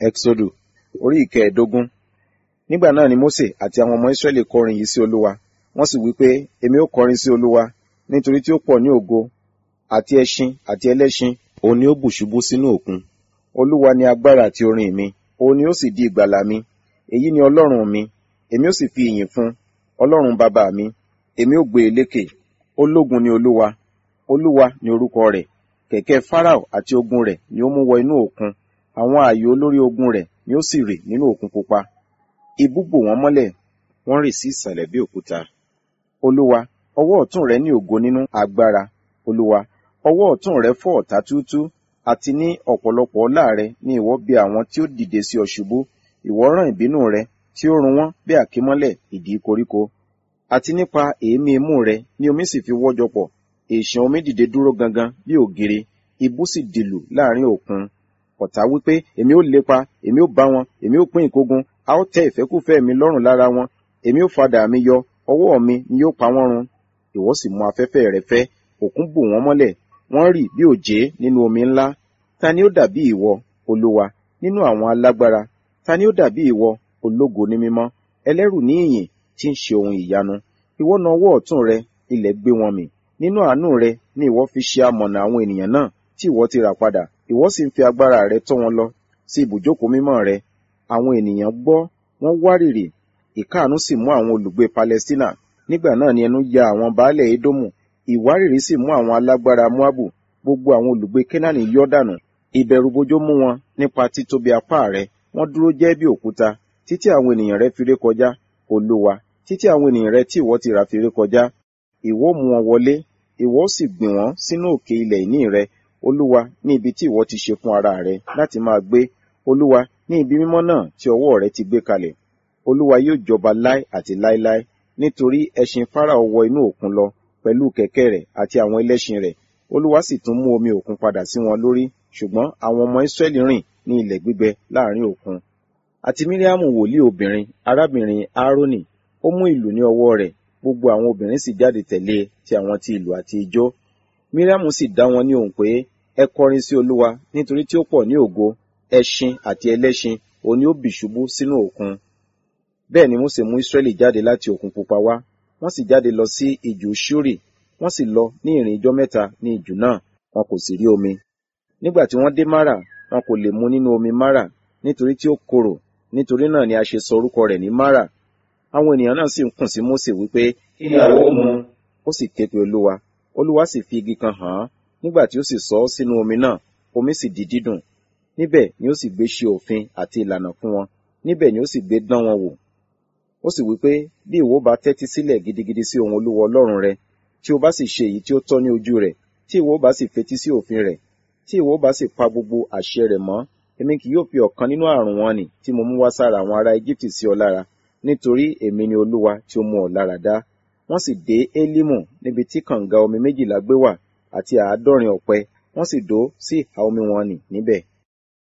Ẹ́xódù orí ìkẹẹ̀ẹ́dógún. Nígbà náà ni Mósè àti àwọn ọmọ Ísírẹ́lì kọrin yìí sí Olúwa. Wọ́n sì wí pé, Èmi ó kọrin sí Olúwa, nítorí tí ó pọ̀ ní ògo, àti ẹṣin àti ẹlẹ́ṣin, òun ni ó bù ṣubú sínú òkun. Olúwa ni agbára àti orin mi, òun ni ó sì di ìgbàlà mi. Èyí ni Ọlọ́run mi, èmi ó sì fi ìyìn fún, Ọlọ́run bàbá mi, èmi ó gbé e lékè. Ológun ni Olúwa, Olúwa ni orúkọ rẹ̀. Kẹ̀kẹ́ Fáráò àti ogun rẹ̀ ni ó mú wọ inú òkun. Àwọn ààyò olórí ogun rẹ̀ ni ó sì rì nínú òkun pupa. Ibú bò wọ́n mọ́lẹ̀, wọ́n rì sí ìsàlẹ̀ bí òkúta. Olúwa, ọwọ́ ọ̀tún rẹ ní ògo nínú agbára. Olúwa, ọwọ́ ọ̀tún rẹ fọ́ ọ̀tá túútúú, àti ní ọ̀pọ̀lọpọ̀ ọlá rẹ ni ìwọ bì àwọn tí ó dìde sí ọ ṣubú. Ìwọ rán ìbínú rẹ tí ó run wọ́n bí àkímọ́lẹ̀ ìdí koríko. Àti nípa èémí imú rẹ ni omi sì fi wọ́jọ pọ̀. Èṣàn omi dìde dúró gangan bí ògiri, ibú sì dìlù láàrin òkun. Ọ̀tá wípé, èmi ó lépa, èmi ó bá wọn, èmi ó pín ìkógun, a ó tẹ́ ìfẹ́kúfẹ̀ẹ́ mi lọ́rùn lára wọn, èmi ó fadà mi yọ, ọwọ́ mi ni yóò pa wọ́n run. Ìwọ sì mú afẹ́fẹ́ rẹ fẹ́, òkun bò wọ́n mọ́lẹ̀, wọ́n rì bí òjé nínú omi ńlá. Ta ni ó dàbí ìwọ, Olúwa, nínú àwọn alágbára? Ta ni ó dàbí ìwọ, ológo ní mímọ́, ẹlẹ́rù ní ìyìn, tí ń ṣe ohun ìyanu? Ìwọ na ọwọ́ ọ̀tún rẹ, ilẹ̀ gbé wọn mì. Nínú àánú rẹ ni ìwọ fi ṣe amọ̀nà àwọn ènìyàn náà tí ìwọ ti rà padà. Ìwọ sì ń fi agbára rẹ tọ́ wọn lọ sí ibùjókòó mímọ́ rẹ. Àwọn ènìyàn gbọ́, wọ́n wárìrì. Ìkáàánú sì mú àwọn olùgbé Palẹ́stínà. Nígbà náà ni ẹnu ya àwọn baálẹ̀ Édómù. Ìwárìrì sì mú àwọn alágbára Móábù. Gbogbo àwọn olùgbé Kénáánì yọ́ dànù. Ìbẹ̀rùbojo mú wọn nípa títóbi apá rẹ. Wọ́n dúró jẹ́ bí òkúta, títí àwọn ènìyàn rẹ fi ré kọjá. Olúwa, títí àwọn ènìyàn rẹ tí ìwọ ti rà fi ré kọjá. Ìwọ mú wọn wọlé, ìwọ sì gbìn wọ́n sínú òkè ilẹ̀ ìní rẹ. Olúwa, ní ibi tí ìwọ ti ṣe fún ara rẹ láti máa gbé. Olúwa, ní ibi mímọ́ náà tí ọwọ́ rẹ ti gbé kalẹ̀. Olúwa yóò jọba láé àti láéláé, nítorí ẹṣin Fáráò wọ inú òkun lọ pẹ̀lú kẹ̀kẹ́ rẹ̀ àti àwọn ẹlẹ́ṣin rẹ̀. Olúwa sì tún mú omi òkun padà sí wọn lórí, ṣùgbọ́n àwọn ọmọ Ísírẹ́lì rìn ní ilẹ̀ gbígbẹ láàrin òkun. Àti Míríámù wòlíì obìnrin, arábìnrin Áárónì, ó mú ìlù ní ọwọ́ rẹ̀, gbogbo àwọn obìnrin sì jáde tẹ̀lé e ti àwọn ti ìlù àti ijó. Míríámù sì dá wọn ní ohùn pé, ẹ kọrin sí Olúwa, nítorí tí ó pọ̀ ní ògo, ẹṣin àti ẹlẹ́ṣin, òun ni ó bì ṣubú sínú òkun. Bẹ́ẹ̀ ni Mósè mú Ísírẹ́lì jáde láti òkun pupa wá, wọ́n sì jáde lọ sí ijù Ṣúrì, wọ́n sì lọ ní ìrìn ijọ́ mẹ́ta ní ijù náà, wọn kò sì rí omi. Nígbà tí wọ́n dé Márà, wọn kò lè mu nínú omi Márà, nítorí tí ó korò, nítorí náà ni a ṣe sọ orúkọ rẹ̀ ní Márà. Àwọn ènìyàn náà sì ń kùn sí Mósè wípé, kí ni àwa ó mu? Ó sì ké pe Olúwa, Olúwa sì fi igi kan hàn án, nígbà tí ó sì sọ ọ́ sínú omi náà, omi sì di dídùn. Níbẹ̀ ni ó sì gbé ṣe òfin àti ìlànà fún wọn, níbẹ̀ ni ó sì gbé dán wọn wò. Ó sì wí pé, bí ìwọ bá tẹ́tí sílẹ̀ gidigidi sí ohùn Olúwa Ọlọ́run rẹ, tí o bá sì ṣe èyí tí ó tọ́ ní ojú rẹ̀, tí ìwọ bá sì fetí sí òfin rẹ̀, tí ìwọ bá sì pa gbogbo àṣẹ rẹ̀ mọ́, èmi kì yóò fi ọ̀kan nínú àrùn wọn nì tí mo mú wá sára àwọn ará Íjíbítì sí ọ lára, nítorí èmi ni Olúwa tí ó mú ọ lára dá. Wọ́n sì dé Élímù níbi tí kànga omi méjìlá gbé wà, àti àádọ́rin ọ̀pẹ, wọ́n sì dó sí ìhà omi wọn nì níbẹ̀.